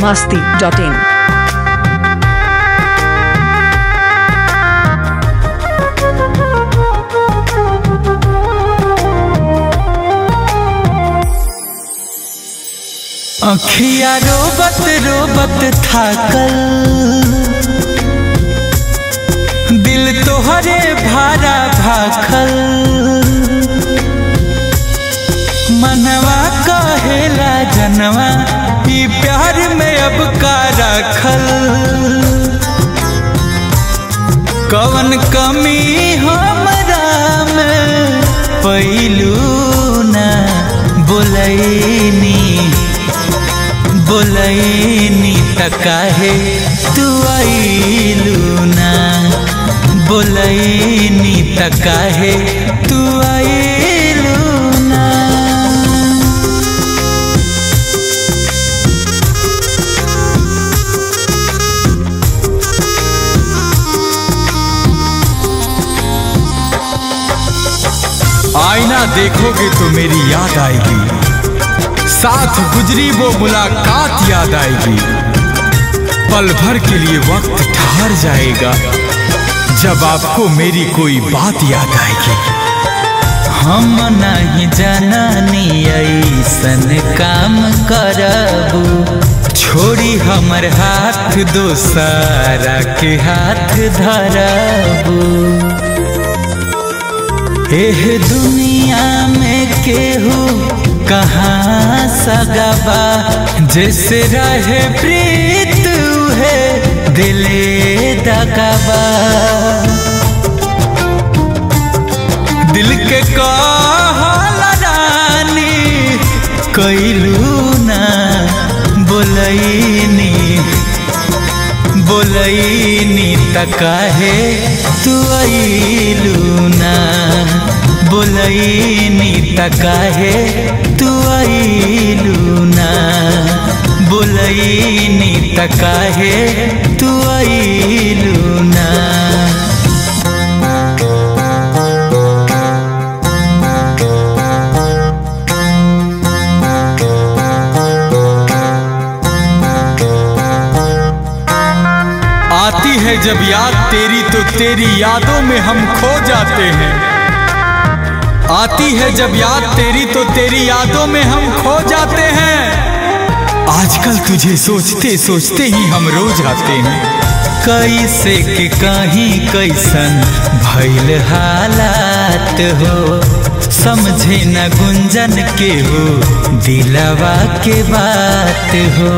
masti.in. अखिया रोबत रोबत थाकल दिल तोहरे भारा भाखल मनवा कहेला जनवा ई प्यार में अब का राखल कवन कमी हमरा में पैलू ना बोलैनी बोलैनी त काहे तू आइलू ना बोलैनी त काहे तू आइलू ना आईना देखोगे तो मेरी याद आएगी साथ गुजरी वो मुलाकात याद आएगी पल भर के लिए वक्त ठहर जाएगा जब आपको मेरी कोई बात याद आएगी हम नहीं जननी ऐसन काम करबू छोड़ी हमर हाथ दोसारा के हाथ धरबू एह दुनिया में केहू कहाँ सगबा जैसे रहे प्रीत है दिले दगबा दिल के कहल रानी कैलू ना बोलैनी बोलैनी त काहे तू अइलू ना बोलैनी त काहे तू अइलू ना बोलैनी त काहे तू अइलू ना आती है जब याद तेरी तो तेरी यादों में हम खो जाते हैं आती है जब याद तेरी तो तेरी यादों में हम खो जाते हैं आजकल तुझे सोचते सोचते ही हम रो जाते हैं कैसे के कहीं कैसन भैल हालात हो समझे न गुंजन के हो दिलवा के बात हो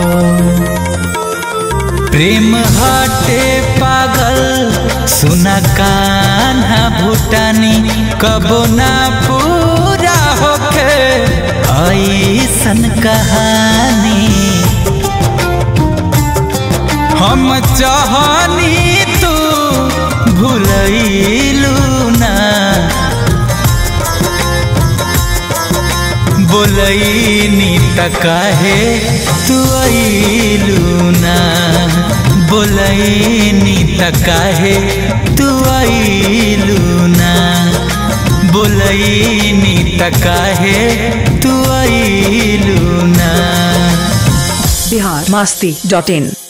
प्रेम हटे पागल सुना कान्हा भूटानी कबो ना पूरा होके ऐसन कहानी हम चाहनी तू भूलैलू ना बोलैनी त काहे तू अइलू ना बोलैनी त काहे तू अइलू ना बोलैनी त काहे तू अइलू ना Bihar masti.in.